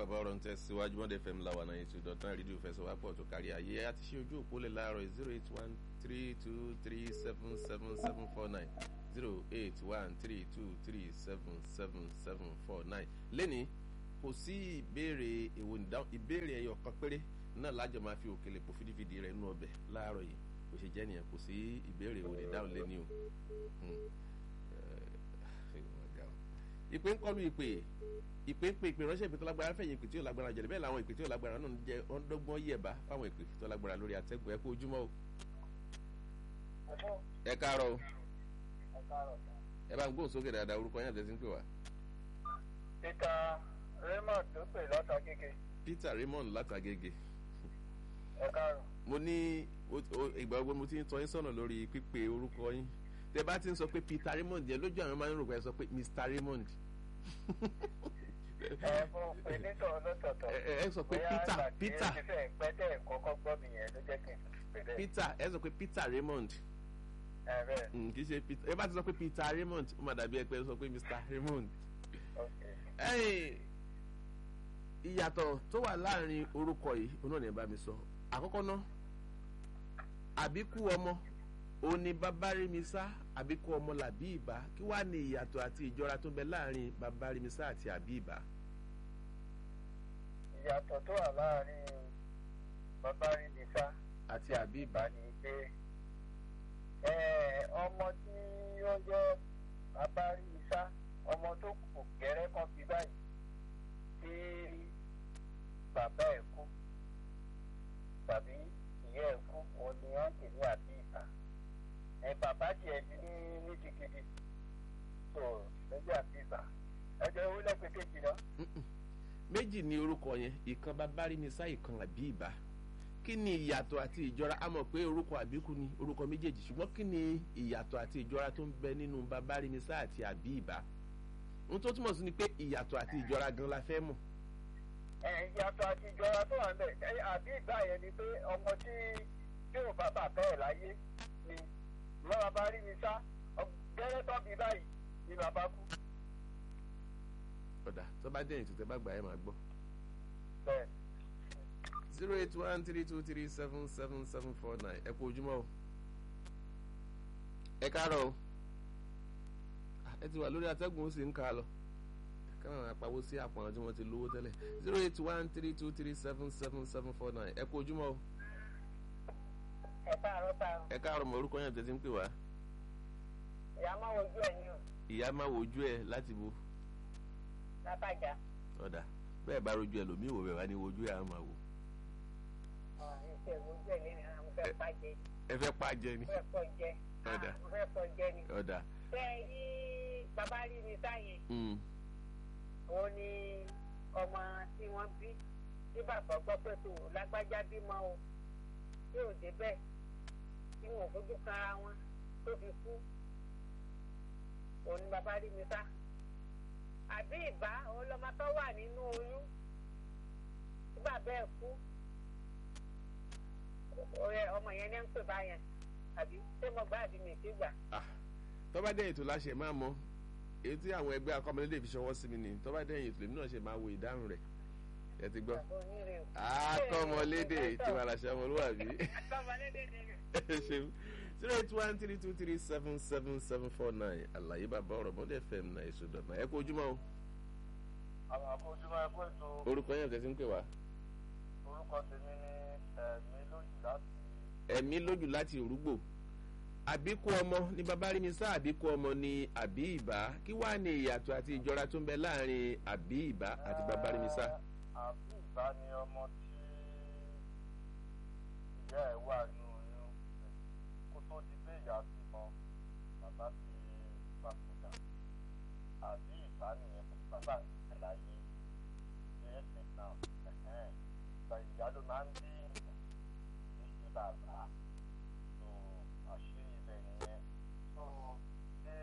bàbá ọ̀rọ̀ ń tẹ̀síwájú mọ́dẹ fm làwọn náà ètò ìdọ̀tán rédíò fẹsọ̀wápọ̀ tó kárí ayé àti ṣe ojú òpó lè láàárọ̀ zero eight one three two three seven seven seven four nine zero eight one three two three seven seven seven four nine lẹ́ni kò sí ìbéèrè èwo ìdáhùn ìbéèrè ẹyọ kan péré náà lájọ máa fi òkèlè pò fídífídì rẹ̀ nínú ọbẹ̀ láàárọ̀ yìí kò ṣe jẹ́ nìyẹn kò sí ìbéèrè èwo ìdáhùn lẹ́ni o ìpè ń kọlu ìpè ìpè ń pe ìpè ránṣẹ́ ìpè tó lágbára fẹ̀yìn ìpè tí ò lágbára jẹ̀lẹ̀ bẹ́ẹ̀ làwọn ìpè tí ò lágbára náà ń jẹ́ ọ̀ndọ́gbọ́n yẹ̀bá fáwọn ìpè tó lágbára lórí àtẹ́gùn ẹ kú ojúmọ́ o. ẹ káàárọ̀ o ẹ bá ń gbóhùn sókè dáadáa orúkọ yẹn àtẹ́sí ń pè wá. peter raymond ló pè látàgége. peter raymond látàgége. ẹ káàárọ̀. mo ní ìgbà gbogbo mo ti ń tọ́ yín sọ̀nà lórí pípe orúkọ yín tẹ bá ti ń sọ pé peter raymond yẹn lójú àwọn máa ń rò pé ẹ sọ pé mr raymond ẹ mo pe nítorí lọ́tọ̀ọ̀tọ̀. ẹ sọ pé peter peter bóyá ìgbà tí pẹ́tẹ́ kọ́kọ́ gbọ́ mi yẹn ló jẹ́ kí n pè bẹ́ẹ̀. peter ẹ sọ pé peter raymond ẹ bẹ́ẹ̀ Mm, kì í ṣe peter ẹ bá ti sọ pé peter raymond ó máa dàbí ẹ pé ẹ sọ pé mr raymond. ok. ẹ̀yin ìyàtọ̀ tó wà láàrin orúkọ yìí òun náà ní ẹ bá mi sọ àkọ́kọ́ náà àbíkú ọmọ òun ni babarimisa àbíkú ọmọ làbí ìbá kí wàá ní ìyàtọ̀ àti ìjọra tó ń bẹ láàrin babarimisa àti àbí ìbá. ìyàtọ̀ tó wà láàrin bàbá rí mi sá àti àbí ìbá. bá ní pé ẹ, ọmọ tí ó jẹ́ bàbá rí mi sá ọmọ tó kù gẹ́rẹ́ kan fi báyìí tí bàbá ẹ̀ kú tàbí ìyá ẹ̀ kú òun ni wọ́n ń pè ní àbí ìbá ẹ bàbá tiẹ̀ ní ní gidigidi tó lójú àbí ìbá ẹ jẹ́ owó lẹ́pẹ́ kejì náà. Mm-mm. méjì ni orúkọ yẹn ìkan babarimisa ìkan àbí ìbá kí ni ìyàtọ̀ àti ìjọra a mọ̀ pé orúkọ àbíkú ni orúkọ méjèèjì ṣùgbọ́n kí ni ìyàtọ̀ àti ìjọra tó ń bẹ nínú babarimisa àti àbí ìbá ohun tó túmọ̀ sí ni pé ìyàtọ̀ àti ìjọra gan la fẹ́ mọ̀ ẹ ìyàtọ̀ àti ìjọra tó wà níbẹ̀ ẹ àbí ìgbà yẹn ni pé ọmọ tí tí ò bá bàbá ẹ̀ láyé ni lọ́wọ́ bá rí mi sá gẹ́rẹ́ tó bí báyìí ni bàbá kú. ọ̀dà tó bá dẹ̀yìn tó tẹ́ bá gbà ẹ̀ máa gbọ́. bẹ́ẹ̀ zero eight one three two three seven seven seven four nine ẹ kú ojúmọ́ o ẹ káàárọ̀ o Ah, ẹ ti wà lórí atẹ́gùn ó sì ń ká a lọ káwọn apawó sí àpò àwọn tí wọ́n ti lówó tẹ́lẹ̀ zero eight one three two three seven seven seven four nine ẹ kú ojúmọ́ o ẹ káàárọ̀ káàárọ̀ ẹ káàárọ̀ mọ̀ orúkọ yẹn tẹ́tí ń pè wá ìyá máa wojú ẹ̀ ní o ìyá máa wojú ẹ láti bo látàjà ọ̀dà bẹ́ẹ̀ bá rojú ẹ lòmíì wò bẹ́ẹ̀ wá ní wojú ẹ á máa wò ìṣe wojú ẹ̀ lẹ́nu àwọn fẹ́ pàjẹ́ ẹ fẹ́ pàjẹ́ ni fẹ́ pọ̀ jẹ́ Ọ̀dà. fẹ́ pọ̀ jẹ́ ni. ọ̀dà bẹ́ẹ̀ yí bàbá rí mi sáyẹn mm, òun ni ọmọ tí wọ́n bí tí bàbá gbọ́ pé tó lágbájá bímọ o tí ò débẹ̀ tí wọn ò fojú kanra wọn tó fi kú òun ni bàbá rí mi sá àbí ìbá òun lọmọ tó wà nínú oyún tí bàbá ẹ̀ kú ọ̀rẹ́ ọmọ yẹn ní ń pè báyẹn àbí ṣé mo gbá àbí mi ti gbà. ah tó bá dẹ̀yìn tó láṣẹ máa mọ èyí tí àwọn ẹgbẹ́ akọ́mọlédè fi ṣọwọ́ sí mi nìyí tó bá dẹ̀yìn tó lèmi náà ṣe máa wo ìdáhùn rẹ̀ ẹ ti gbọ́ bàbá onírè o. akọ́mọlédè tí wàá láṣẹ ọmọlúwàbí akọ́mọlédè ni ẹ ṣeun zero eight one three two three seven seven seven four nine àlàyé bàbá ọ̀rọ̀ mọ́dé fm náà èso dọ̀nà ẹ kú ojúmọ́ o àwọn àbójúmọ́ ẹ̀kọ́ ètò orúkọ yẹn tẹ̀sí ń pè wá orúkọ tèmi ní ẹ̀mí lójú láti ẹ̀mí lójú láti òrúgbò àbíkú ọmọ ní babarimisa àbíkú ọmọ ní àbí ìbá kí wàá ní ìyàtọ̀ àti ìjọra tó ń bẹ láàrin àbí ìbá àti babarimisa. àbí ìbá ni ọmọ tí ìyá ẹ̀ wà nínú oyún kó tó di pé ìyá bímọ bàbá fi papòdà àbí ìbá nìyẹn kó bàbá ẹ̀ láyé ṣe é ṣe náà ẹ̀hẹ́n ìgbà ìyá ló máa ń bí ìṣe bàbá tó àṣírí ibẹ̀ nìyẹn tó ṣé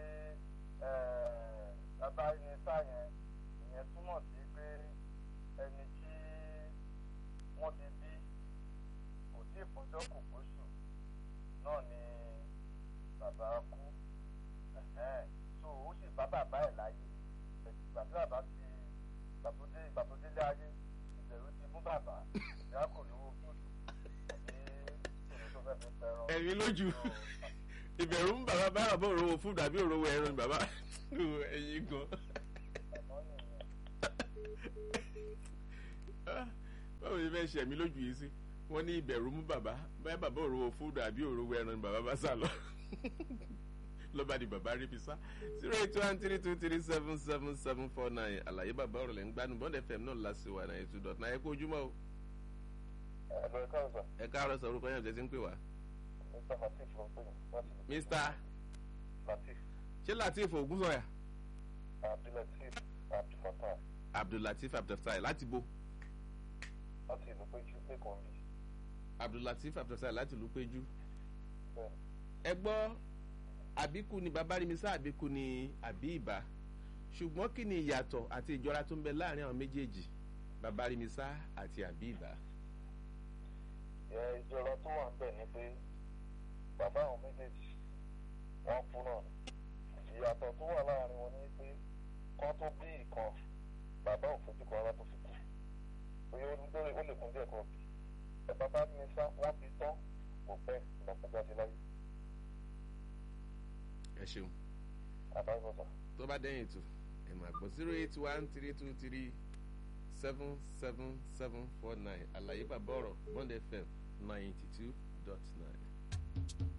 bàbá yẹn sáyẹn ìyẹn túmọ̀ sí pé ẹni tí wọ́n ti bí kò tí ì pọ́jọ́ kò pósù náà ni bàbá kú ẹ̀hẹ́n. so ó sì bá bàbá ẹ̀ láyé ìgbà tí bàbá ti ìgbà tó dé ìgbà tó délé ayé ṣẹ̀mí lójú ìbẹ̀rù ń bàbá bá bàbá òrówó fúdù àbí òrówó ẹran ni bàbá ẹyin gan. àmọ́ nìyẹn báwo ni fẹ́ ṣẹ̀mí lójú yìí sí wọ́n ní ìbẹ̀rù mú bàbá báyà bàbá òrówó fúdù àbí òrówó ẹran ni bàbá bá sá lọ lọ́ba di bàbá rí fi sá zero eight one three two three seven seven seven four nine àlàyé bàbá ọ̀rọ̀ lẹ́ ń gbádùn bọ́ndẹ̀ fm náà lásìwà náà ètò dọ̀tún ayé kó ojúmọ́ o ẹ̀rọ ẹ̀ka ọ̀sà ẹ káàárọ̀ sọ orúkọ yẹn ọ̀jẹ̀ tí ń pè wá. mr latif ló ń pè mí láti lè mr latif ṣé latif ogunsọ̀yà abdulatif abdulfatah abdullatif abdulfatai láti bo láti ìlú péjú lẹ́kọ̀ọ́ mi abdullatif abdulfatai láti ìlú péjú. bẹ́ẹ̀ ẹ gbọ́ àbíkú ni bàbá rí mi sá àbíkú ni àbí ìbá ṣùgbọ́n kí ni ìyàtọ̀ àti ìjọra tó ń bẹ láàrin àwọn méjèèjì bàbá rí mi sá àti àbí ìbá. ẹ ìjọra tó wà ń bẹ̀ ni pé bàbá àwọn méjèèjì wọ́n kú náà ni ìyàtọ̀ tó wà láàrin wọn ni pé kán tó bí ìkan bàbá ò fojú kan ara tó fi kú bóyá ó lórí ó lè kún díẹ̀ kan bí ẹ bàbá mi sá wọ́n bí tán kò pẹ́ lọ́kọjá sí láyé ẹ ṣeun àbáyọ̀sà. tó bá dẹ́yìn ètò ẹ máa gbọ́ zero eight one three two three seven seven seven four nine àlàyé bàbá ọ̀rọ̀ bond fm ninety two dot nine.